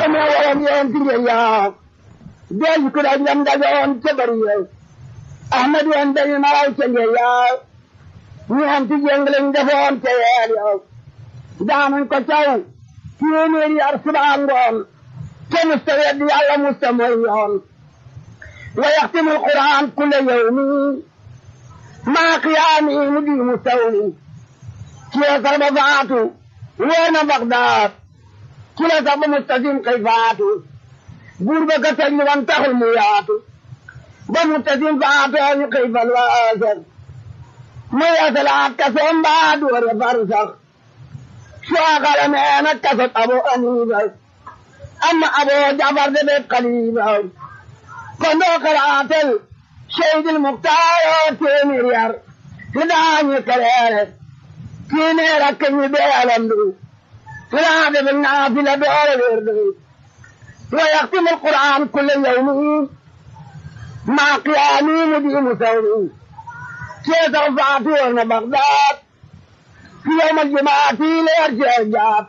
me waram yen tinge ya del ku da ngam da gon ce bari ya ahmad yen da ni maraw cenge ya ni am ti jenglen da fon te ya ya daman ko taw téeméeri yar subaa ngoon te musta weddi yàlla musta mooy yoon wa yaxtimu alquran kulla yawmi maa qiyaami mu di mu sawmi ci la sax ba faatu weer na Bagdaad ci la sax ba mustasim kay faatu buur ba ka tëj wan taxul mu yaatu ba mustasim faatu ñu kay fal waasar mu yasalaat ka soom baa doore far sax شاغل ما نكست أبو أنيبة أما أبو جعفر بن قليبة كنا قرأت شهيد المختار تيمير فداني كرير كيني ركني بيالندو فلاد بن نافلة دور وردو ويختم القرآن كل يوم مع قيامي مدين سوري كيف رفعتونا بغداد في يوم الجمعة في ليرجع الجاب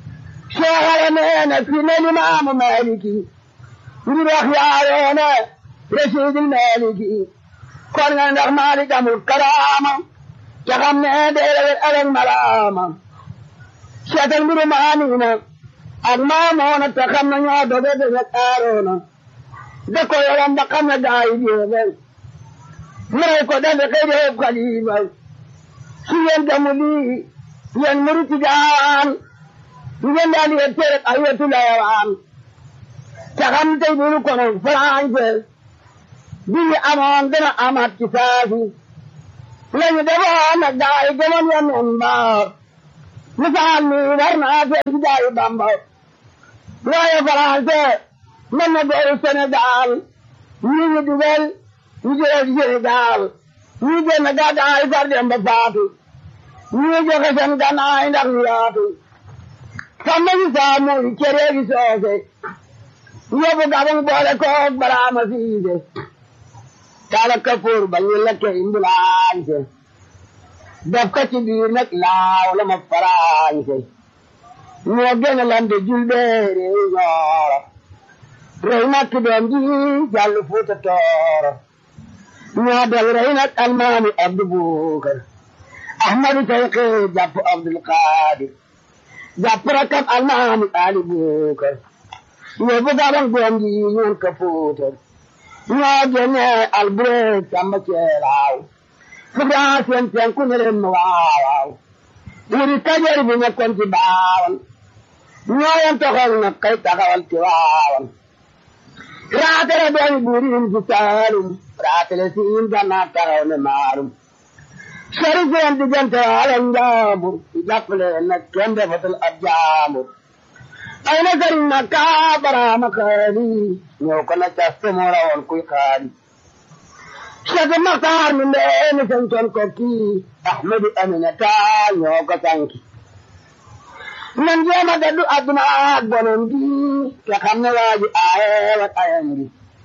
شغل مينا في الإمام مالكي نروح يا رشيد المالكي كنا نروح مالك أمر الكرامة تغمنا دير الألم ملامة شتل برمانينا أغمامونا تخمنا يوضو بيت الكارونا دكو يوم دقمنا دايدي مريكو دفق يدهب قليبا si yen damuli yen muruti daan yen dali yen tere ayatu lawan takam tay bulu kono France bi amon dana amat kisafi lañu daba na gaay gëmon yen en ba misal ni warna fe gaay bamba waaye France man na do Sénégal ñi ñu dugal ñu jël Sénégal ñi génn gàddaay far dem ba faatu ñi joxe seen gannaay ndax ñu yaatu xam nañu saa muy cere gi soose yóbbu gabang boole koog baraama siise kala kapoor ba ñu lekke imbulaañse def ko ci biir nag laaw la ma faraañse ñoo gën a lante julbeere ñooro rey nakk doom ji jàll fuuta tooro ñoo del rey nag almaami abdu buukar ahmadu tayqi jàpp abdul qaadir jàpp rakam almaami ali buukar yóbbu gabang doom ji ñoon ka fuutar ñoo génne albureeg samba ceelaaw fugaa seen penku ne leen ma waawaaw wuri kajoor bi nekkoon ci baawan ñoo yen toxal nag kay taxawal ci waawan raatale doomi buuriin ci saalum raatale siin gannaa taxaw ne maalum sori seen diggante waala njaambur jàppale nag kenn defatul ab jaambur ay na sëriñ na kaa baraama xaali ñëw ko na cas te moo rawoon kuy xaali Cheikh Maxtaar mi ndeeni santoon ko kii Ahmadu Aminata ñoo ko sanki nan jéema daddu adduna ak bonon gi te xam ne waa ji aaye wat ayam gi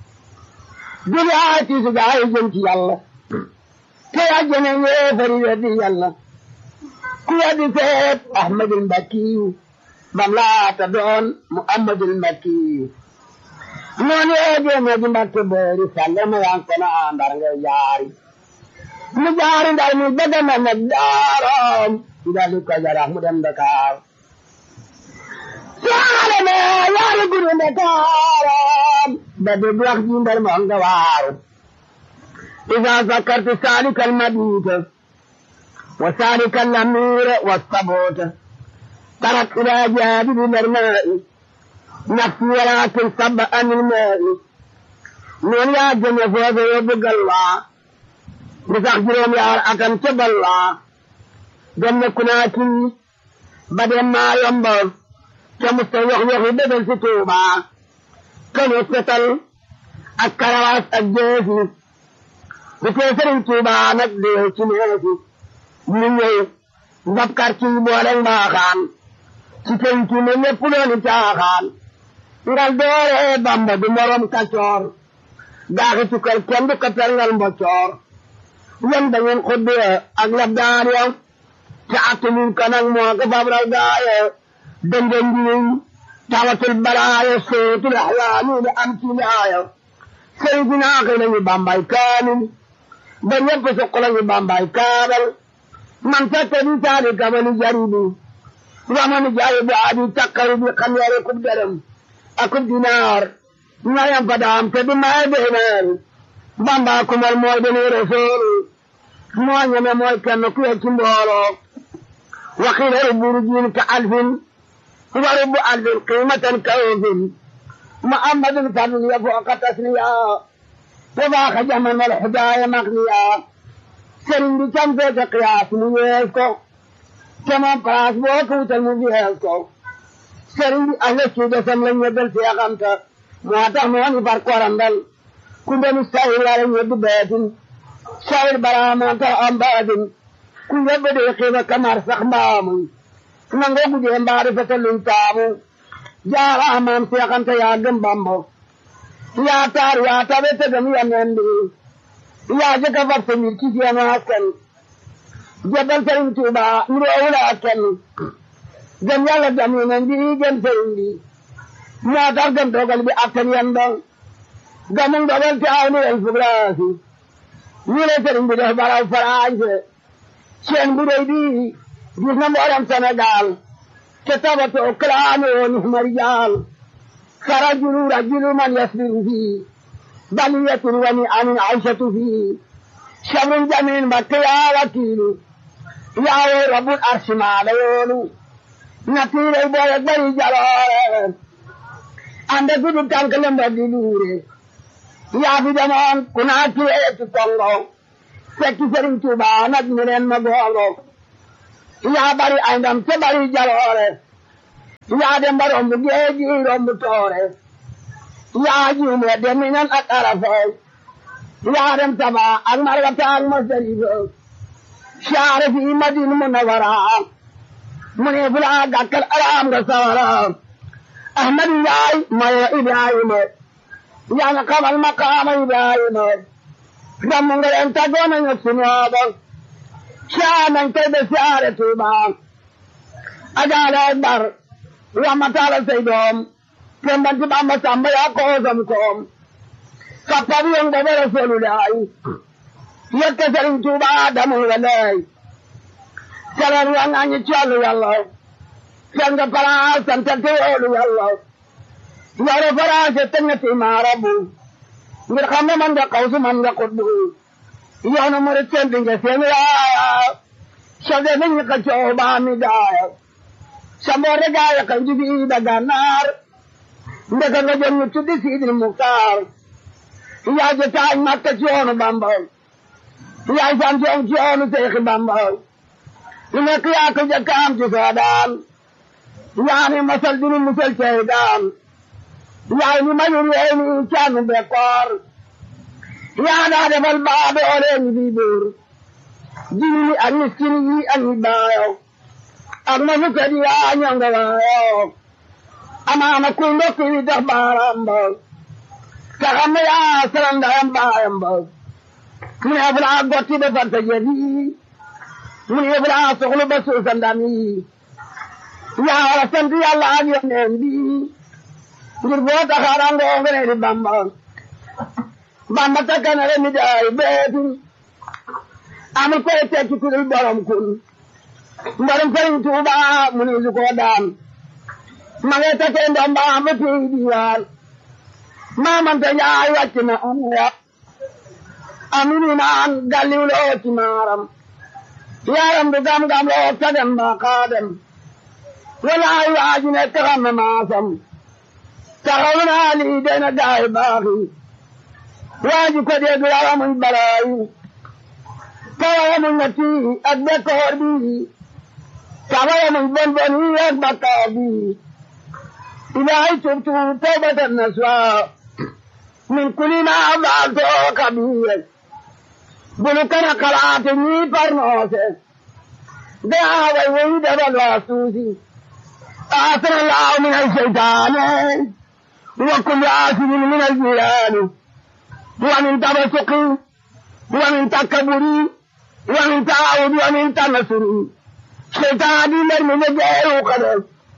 duli aay tiisu gaay jëm ci yàlla te àjjana yéefari weddi yàlla ku weddi seet Ahmadul Mbakkiyu bam laata doon Muhammadul Mbakkiyu noonu yeegee ne di mbakke boori salle ma yan kono ndar ngay jaari mu jaari ndar mu bëgg na nag daaroom ndali ko jarax mu dem Dakar yaale me yaale guru Dakaram ba dégg wax ji ndar moo nga waaru إذا ذكرت سالك المبيت وسالك الأمير والصبوت ترك إلى جانب الماء نفسي ولكن صب عن الماء من يا جنة فوز يبقى الله بسخجرهم يا أكن تب الله جنة كناتي بدل ما ينبغ كمستويخ يخي بدل ستوبا كنوستل الكرواس الجيسي bu fee sëriñ Tuuba nag dee ci neefi ñu ñëw ndab quartier yi boole mbaaxaan ci penc mi lépp loolu caaxaan ngal doore Bamba du morom kacoor daaxi tukkal kenn du ko perngal mboccoor yan da ngeen xuddee ak lab daan ya te attanuñ ko nag moo ko fab raw gaaye dënga ngiñ tawatul balaaya sootul axlaami li am ci laaya Seydina xëy nañu bambay kaamil ba ñëpp suq lañu bambay kaabal man fekk di taali kabali jaribi wamani jaayi bu aadi takkaru bi xam yare kub dërëm akub dinaar ñayam fa daam te di maye beenaar bamba kumal mooy deni rasool moo ñeme mooy kenn ku ci mbooloo waxiila rubburu jiin ka alfin wa rubbu alfin qiimatan ka ofin muhammadun fadliya fooqa tasniya wa baaxa jaman wal xudaaya maqniya sëriñ bi cam feete qiyaas mu yees ko te moom place boo ko wutal mu yees ko sëriñ bi ahla ci desam la ñebbal seexamta moo tax moo ni far korandal ku ndenu sahir wala ñebbi beetin sahir bara moo tax am baatin ku yebbe de xiifa kamar sax mbaamu nangoo gudee mbaari fete luñ taamu jaara amaam seexanta yaa gëm bambo yaa taar yaa tabe tegam yaneen bi yaa jëkka fab sa mbir ci seen askan jebal sëriñ Tuuba nuroowula askan gëm yàlla gëm yeneen bi gëm sëriñ bi moo tax gëm dogal bi attan yan ba gëmum dogal te aw ni yen fugraasi ñu le sëriñ bi def baraw farañse seen bu rëy bi gis na mboolem Sénégal te tabatoo kalaame woon marijaal فرجل رجل من يصبر فيه بلية ونعم عيشة فيه شر جميل مكة يا وكيل يا رب العرش ما ليون نتير البوية بري جلال عندك كل تنكلم بدلوري يا في زمان كنا كيه تكونغو فكي سرين توبا نجمرين مغولو يا بري عندم تبري جلال yaa dem ba romb géeji romb toore yaa juume dem minan ak arafay yaa dem taba ak margata ak masarifa saare fi madin munawara mu ne fula gàkkal araam nga sawara ahmadu yaay maye ibrahima yaa nga xamal maqaama ibrahima damm nga leen taggoona ñu sunooba saa nañ tey be saare tuuba agaale bar ramatala say doom kembanti bamba samba ya koosam koom kappabi yon gobe rasulullahi yette sëriñ tuuba adamu walay salar wa ngañi callu yàlla sanga palaas santa teyoolu yàlla yore faraase tengati maarabu ngir xam ne man nga kawsu man nga kuddu yoonu murit sendi nga seen raaya sode nañ ka cooba mi daaya samboore gaaya kan jibi da gannaar ndeka nga jëm ñu tuddi siidil muktaar yaay ja taañ makka ci yoonu bamba yaay sam ci ci yoonu seexi bamba lu nekk yaa ko jëkk am ci soodaan yaa ni masal dinu musal cey daan yaay ni mayul yee ni caanu bekkoor yaa daa defal baabe olee ñi bi buur jini ni ak miskin yi ak ñi baayo ak ma fu kadi yaa ñonga waayo amaana kuy ndokk yi dox baaraam ba te xam ne yaa salam ndayam baayam ba mu ne fu laa gotti ba fanta jëli mu ne fu laa soxlu ba suusa ndam yi yaa war a sant yàlla ak yoneen bi ngir boo taxaarangoo nga ne di bamba bamba takkanare mi daay beetin amul koy tekki ku dul borom kun mbarum sëriñ Tuuba mu ni su ko daan ma ngay takkee ndomba ba tey diwaan maamante njaay wàcc na am ya amini naan galliw loo ci maaram yaram du gam-gam loo ta dem ba xaadem walaay waaju ne taxam na maasam taxaw naa lii dena gaay baaxi waaju ko dee du rawa muy balaayi tawawa muy ñetti ak bekkoor bi tawawa muy bon bon yi ak bakkaar bi ilaahay tubtu tawbatan nasuha min kulli ma faalto kabiir bulu kana kalaate ñii parnoose daa way woyi dabal waasuusi آثر الله من الشيطان وكل آثر من الجيران ومن تبسق ومن تكبر ومن تعاود ومن تنصر شيطان من المجاهل وقدر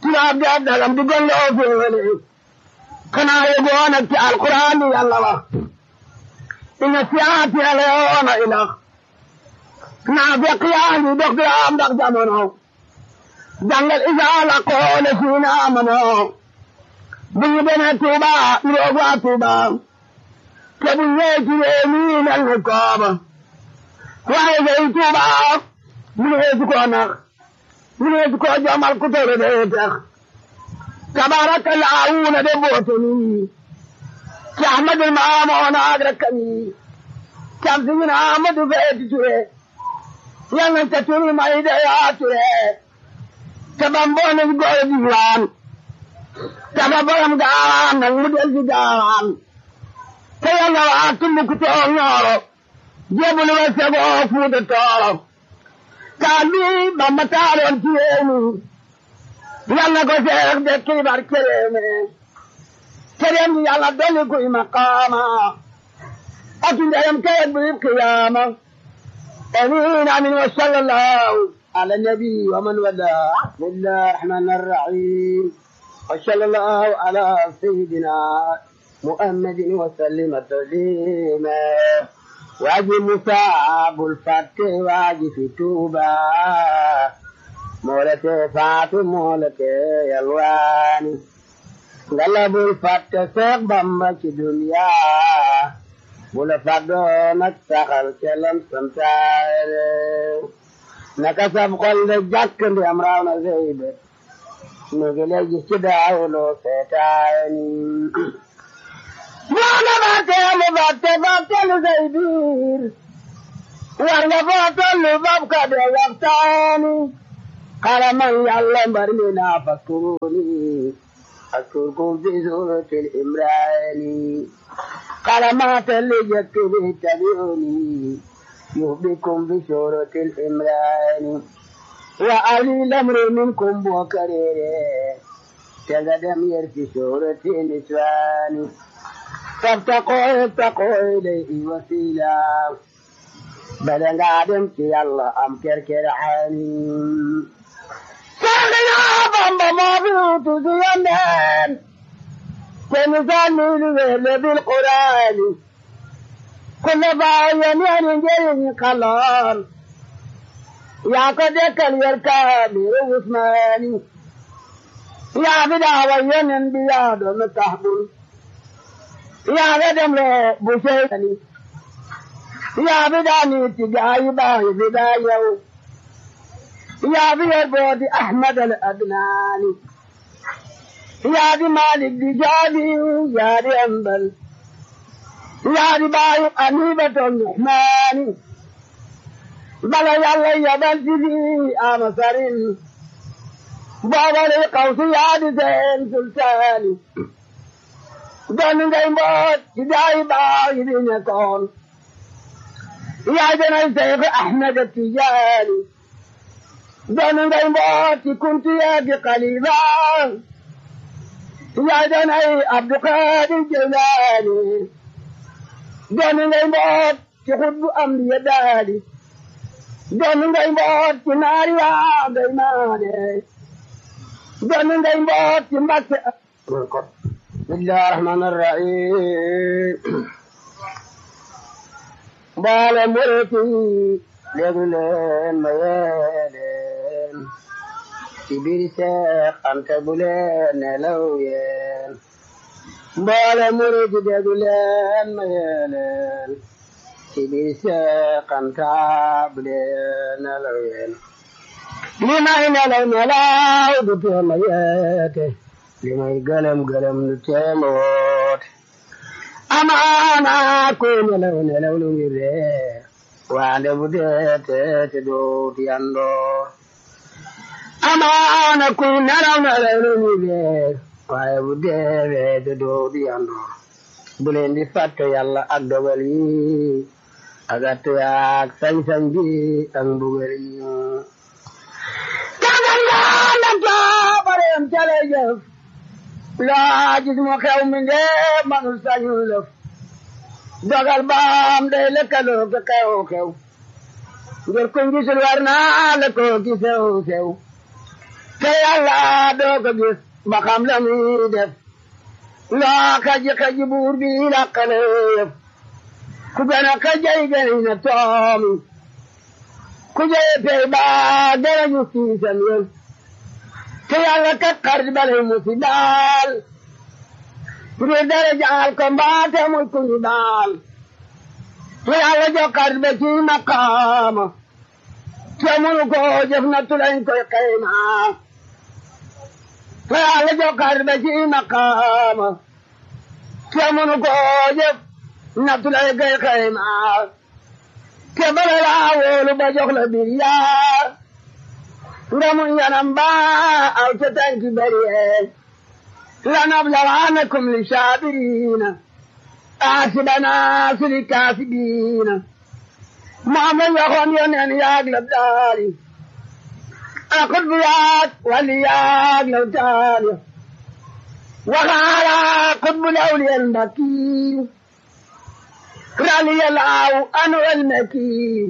tubaab di ab dagam di golloo féewale xanaa yegoo nag ci alquran di yàlla wax inna siyaati yàlla yoona ilax naa fekk yaa ngi dox di am ndax jamono jàngal isaa la qoole siina amano bu ñu demee Tuuba iroog waa Tuuba te bu ñëwee ci réew mi mel ni kooba waaye day Tuuba mu ne su ko nax mu ne su ko jomal ku tere dee tax tabaarakallaahu na de boote nii ci Ahmadul Maamoon ak rakkam yi cam si ñu ne Ahmadu Feeti Ture yal nañ ca turi may de yaa Ture te bamboo nañ góor diwaan te ba borom gaawaan nag mu del si gaawaan te yal na waa tumbuku toog ñooro jébbalu ba segoo fuuta tooro kaan bi Bamba taaloon ci réew mi yal na ko seex de kiibar kereeme kereem gi yàlla dolli kuy maqaama ak ndeyam kayet bu yib qiyaama amiin amiin wa sallallahu ala nabi wa man wala bismillahi rahmani rahim wa sallallahu ala sayyidina muhammadin wa sallima taslima waaji musaabul fatte waaji fi tuuba moolete faatu moolete yalwaani ngalabul fatte seex bamba ci duniya bula faddoon ak saxal kelam santaare naka sab xol de jàkk ndi am raaw na seybe mu ngi lay gis ci daawuloo seetaani moona baate mu baate baate lu say biir war nga foo tollu bab ka de waxtaani xaraman yàlla mbar mi naa fakkuruni أذكركم في سورة الإمران قلمات اللي جدت تبعوني يهبكم في سورة الإمران وأولي الأمر منكم بوكرير تقدم يرفي سورة النسوان فابتقوا ابتقوا إليه وسيلا بل قادم في الله أم كركر عاني Sangina bamba mabutu ziyanen Kemisani liwele bil Qur'ani Kulle bayan yani jeyin kalan Ya ka dekal yar kamir Usmani Ya bida wayanin biya don tahbul Ya gadam le bushayani Ya bida ni tigayi bayi bida yau يا ذي البعد أحمد الأدناني يا ذي مالك بجالي يا ذي أنبل يا ذي بايق أنيبة الرحمن بلا يلا يا بلدي أمسرين بابا لي قوسي يا ذي زين سلطاني دون غير موت جاي باي بنكون يا ذي الشيخ أحمد التجاني دون ngay mbooti kunti yeegi qaliba yaa danay abdu qadir jelaani doon ngay mboot ci xutbu am di yeddaali doon ngay mboot ci naari yaa ngay maane doon ngay mboot ci mbakke bismillahi rahmani rahim mbaale muriti léegi leen ma yeeleen ci biir seex ante bu leen nelaw yeen mboole murid déglu leen ma yeeleen ci biir seex ante bu leen nelaw yeen li may nelaw nelaw du teema yeete li may gëlëm gëlëm du teema woote amaana ko nelaw nelaw lu ngir reer waande bu dee te te doot yandoor amaana kuy nelaw nelaw lu ñu leer waaye bu deewee te doot yandoor bu leen di fàtte yàlla ak dogal yi ak attu yaak sañ-sañ bi ak mbugal yi kagal yaa lanta bareem cale jëf laa gis mu xew mi ndee manul sañul lëf dogal baam day lëkkaloo ka xew xew ngir kuñ gisul war naa la ko ki sew sew te yàlla doo ko gis ba xam la muy def loo kaji kaji buur bi làqale yëf ku gën a kajay gën na toomi ku jëy pey ba gën a ñu siisam yëf te yàlla kat xarit bale mu si daal ngir dara jaal ko mbaate muy ku ñu daal te yàlla jox xarit ba ci maqaama te munu ko jëf na tulañ koy xayma te yàlla jox xarit ba ci maqaama te munu ko jëf na tulañ koy xayma te bala laa wóolu ba jox la bir yaa nga mun yanam ba aw ca tànki bari لنبلونكم للشابرين آسبنا في الكاسبين ما من يخون ينين ياغلب داري أقل بيات ولياغلب داري وغالا قطب الأولياء المكي رالي الله أنو المكي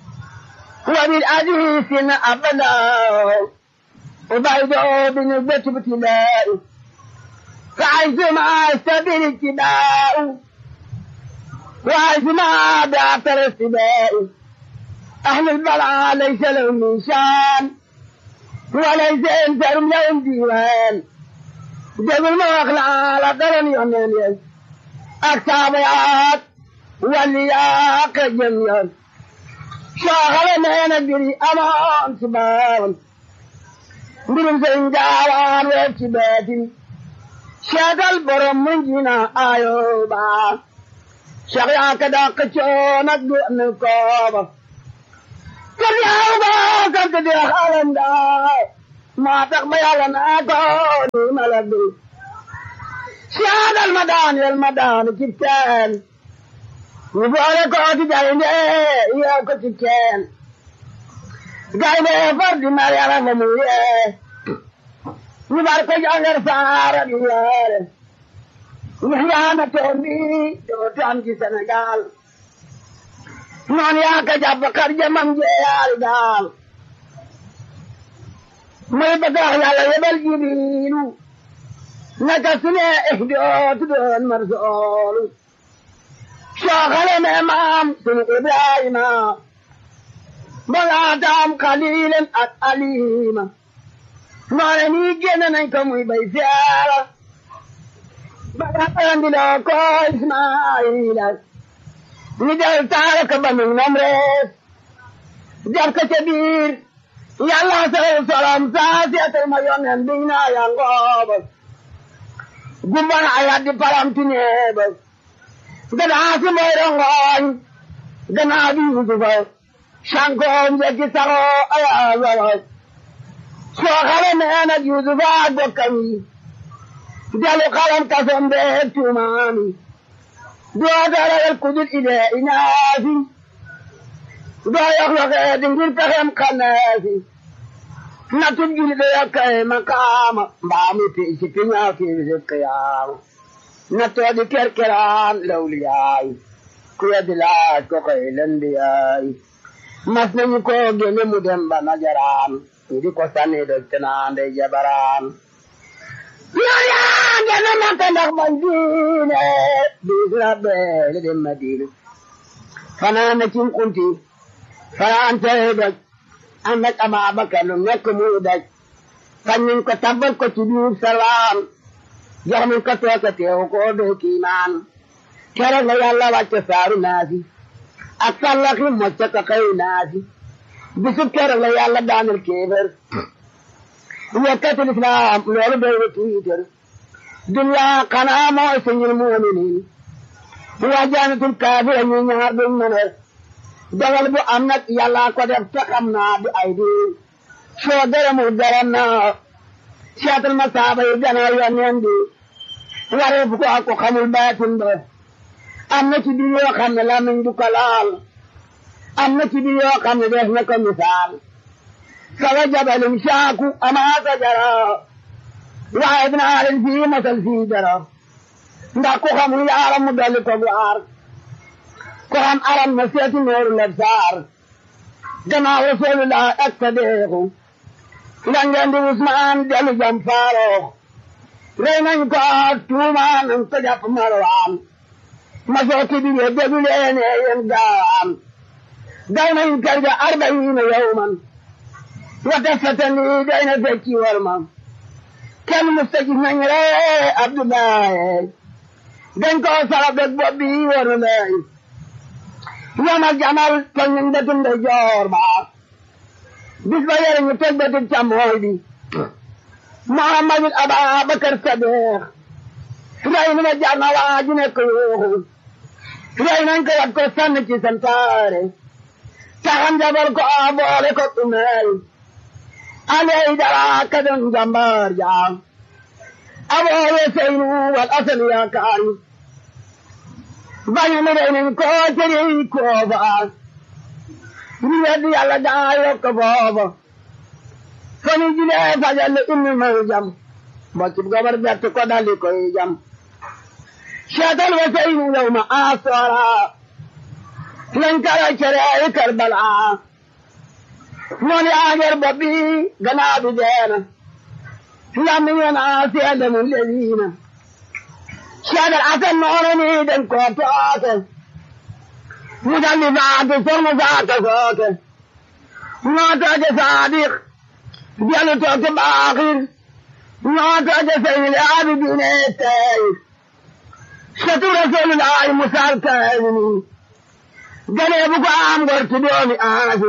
وبالعزيز أبدا وبيضو بنسبة ابتلائي فعزم سبيل اتباع وعزم بعثر السباع أهل البلاء ليس لهم من شان وليس إنسان لهم ديوان جبل ما أخلع على قرن يمين التابعات واللياق الجميع شاغل ما ندري أمان سبان من زنجاوان وابتباتي shagal borom mun jina ayo ba shag ya ka da ka cho na du ne ko ba kar ya ba ka ka da halan da ma tak ba ya na ko ni maladu shagal madan yal madan kitan ni bare ko ti jare ne ya ko ti ken gai ne fardi mariara mu ye ñu bar ko jàngal saara di leere ñu yaana toon bi dootu am ci Sénégal noon yaa ka jàpp kar jamam jeeyaari daal muy bëgg wax yàlla yebal jibiilu naka su ne dootu doon marsoolu sooxale me maam sunu Ibrahima balaataam xaliilen ak alima noone nii génn nañ ko muy bay fiara bagaandiloo ko Ismaayila ñu del taara ko ba mig nam rees jaf ko ca biir yàlla sal salam saa seetal ma yonen biñ naa ya ngooba gumbana a yaddi palamti neeba gadaa si moy rongooñ ganaa bi yusufa sankoom jekki saxoo ayaasara soo xale nee nag Yuusufa ak bokkam yi jalu xalam kasom beeg tuumaami doo daragal kudul idee inaasi doo yox yoxee di ngir pexem xannaasi natub juli de yokkay makaama mbaami piisi piñaa fiisi qiyaama nattoo di kerkeraan lawliyaay ku weddi laaj ko koy lendiyaay mas nañu ko gene mu dem ba najaraan ndi ko sanni do tenande jabaran yaya gana maka ndax man diine bisra beele dem madina fanana cin kunti farante doj ànd ak Ababakar lu nekk muy daj fañ nañ ko tabbal ko ci biir salaam jox nañ ko tooke teew ko doo kiimaan keroog la yàlla wàcce saaru naasi ak sallaxi mocca ko xëy naasi bisub keroog la yàlla daanal kéefër yekkatul islaam loolu doy na tiitar dunya xanaa mooy sañul muuminiin waa jaanatul kaafira ñu ñaar duñ mën a dogal bu am nag yàlla ko def te xam naa du ay di soo gërëmul gërëm naa seetal ma saaba yi gannaaw yonneen bi wareef ko ak ko xamul baatin ba am na ci biir yoo xam ne lamiñ du ko laal am na ci biir yoo xam ne def na ko misaal sawa jabalum saaku amaa sajara waaye dinaa leen fii masal fii dara ndax ku xamul yaaram mu dolli ko bu aar ko xam aram na seeti nooru leb saar gannaaw rasulullah ak sadeexu ngeen di Usmaan dellu jam Faaruq rey nañ ko tuumaan nañ ko jàpp Marwaan ma sooti bi ye déglu leen yéen gaawaan daw nañ kër ga arbayiina yawman wa tasatan lii day na fekki war ma kenn musta gis nañ ree Abdoulaye dañ ko sara beg bopp bi war na lay yoma jamal toj nañ bëtum de joor ba bis ba yore ñu toj bëtum càmmooy bi Muhammadul Ababakar Sadiq rey na ma jar na waa ji nekk yuuxu rey nañ ko wat ko sànni ci santaare taxam jabar ko a boole ko umeel aley dara ka doon jàmbaar jaam aboo weseynu wal asan yaakaari bañu mi rey nañ ko tëri kooba ñu weddi yàlla daa yokk booba fani jilee fajal inni may jam bocc gobar bett ko daldi koy jam seetal weseynu yow ma asora lañ kara cere karbala noon yaager bobbi ganaa bi deena lammi ngeen a seede mu lewiina seedal asan noonu ni den ko tooke mu daldi faatu sormu faata sooke noo tooke saadiq jalu tooke baaxir noo tooke seydil aabidiine tey setu rasuulullaahi musal kaamini ganee bu ko am gor ci doomi aasi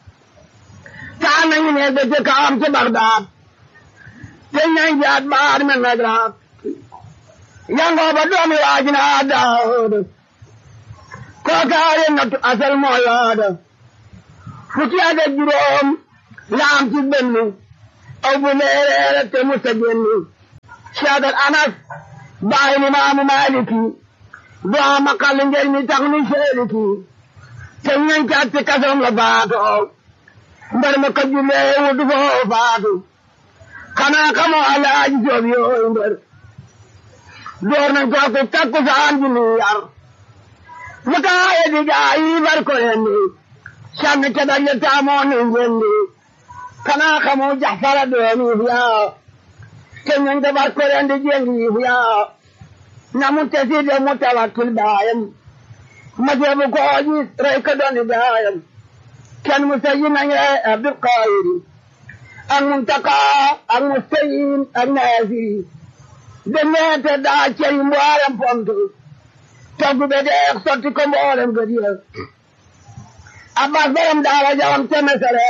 taan nañu ne ba ca kawam ci Bagdaad te nañ jaat baar me nagraat yangoo ba doomi waajina Daawud kookaare nattu asal moo yooda fukki at ak juróom laam ci benn aw bu leereere te musa génn Seydal Anas baay ni maamu Maaliki doo ma xal ngeen mi tax ni seeliki te ñañ caat ci kasoom la faatoo mbar ma ko jullee wutu foo faatu xanaa xamoo alaaji joob yooyu mbër door nañ ko ko takku saan ji ni yar mu taaye di gaa yi bar ko yendi sànni ca dal ya taamoo ni njendi xanaa xamoo jaxfara doomi fiyaa te ñañ ko bar ko yendi jengi fiyaa na mu tesi de mu tawakkil baayam ma jeebu ko gis rey ko dooni baayam kenn musayin nañ rey Abdul Qadir ak Muntaka ak Mustayin ak Naasiri demeete daa cey mboolem pont togg be deex sotti ko mboolem gëdiya Abbas borom daara jawam te mesere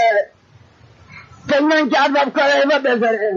te nañ caat fab kare fa besere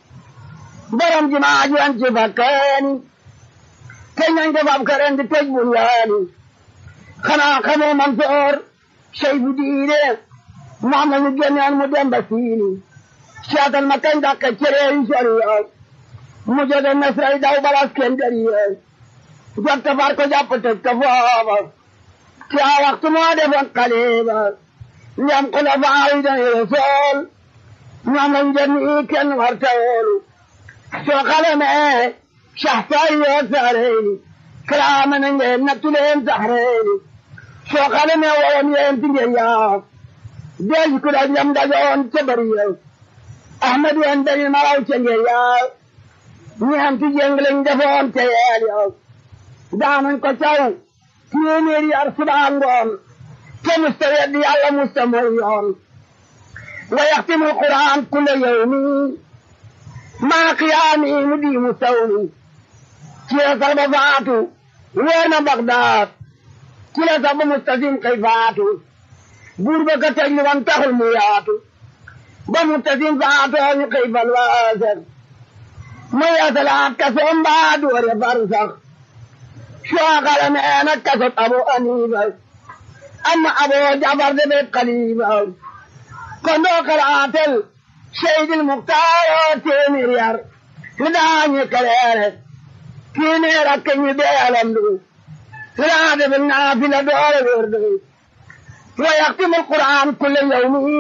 borom jumaa ji an ci fakkeeni te nañ ko fab karen di tëj bunyaani xanaa xamoo Mansoor sey bu diine moom la ñu génneen mu dem ba siini seetal ma kañ dàq cere yi sori yow mu jode mesray daw balas kenn dari yow jotta far ko jàpp tëj ko foofa ci a waxtu moo defoon xaliba ndem xulafaa yi dañu rasool ñoom lañ jënd kenn war tawoolu soo xalamee saxsaay yoo saareyni kalaama na ngeen nattu leen saxreyni soo xalamee woon yeen ti ngeen yaa deej ku daj yam dajoon ca bari yow ahmad wen dañu maraw ca ngeen yaa ñeenti jéng lañ defoon ca yeel yow daanañ ko caw téeméeri yar subaa ngoon te musta weddi yàlla musta mooy yoon wa yaxtimu alquran kulla yawmi maa qiyaami mu di mu sawmi ci la sax ba faatu weer na Bagdaad ci la sax ba mustasim kay faatu buur ba ka tëj li wan taxul mu yaatu ba mustasim faatoo ñu kay fal waaser mu yeesalaat kasoom mbaa doore far sax soo xale nee na kasob Abu Hanifa amma Abu Jafar de bet xalifa kon doo xalaatel Seydil Muxtaar téeméer yar li daañu kaleere kii nee rakk ñi beelam du li daa defal naafila doole wér du wa yaxtimu alquran kulle yawmi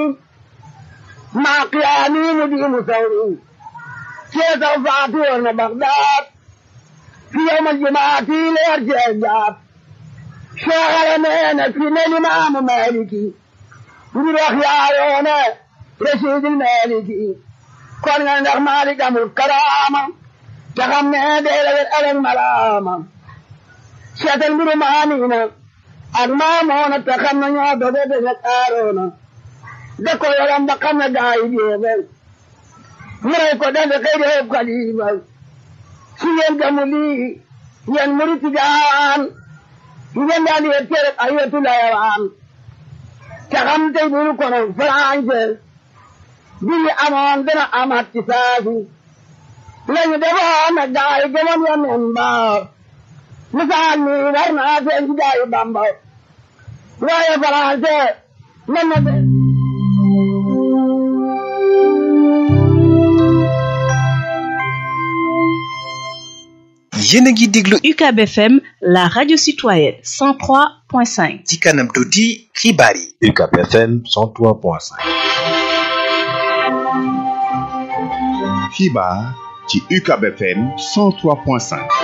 maa qiyaami mu di mu sawmi ceesaw faatu woon na Bagdaad fi yawm aljumaati leer cee jaat soo xale nee na fi ne limaamu Maliki ngir wax yaayoone rasiidil Maliki kon nga ndax Malik amul karaama te xam ne day la wet alal malaama seetal mbiru maamina ak maamoona te xam ne ñoo doge dege aaroona da ko yoram ba xam ne gaa yi jeexal mu rey ko dande xëy de xëy xalifa si ngeen gamu lii yéen murit jaan ngeen daal di tere ay wetu layawaan te xam tey bu ñu konoon français bii amoon dana amaat ci saasi lañu defoon nag gaa yi gëmoon yoneen ba misaal mi war naa seen ci gaa yi Bamba waaye français man na de yéen a ngi déglu UCAB FM la radio citoyenne 103.5 ci kanam tuuti xibaar yi UCAB FM 103.5 xibaar ci UCAB FM 103.5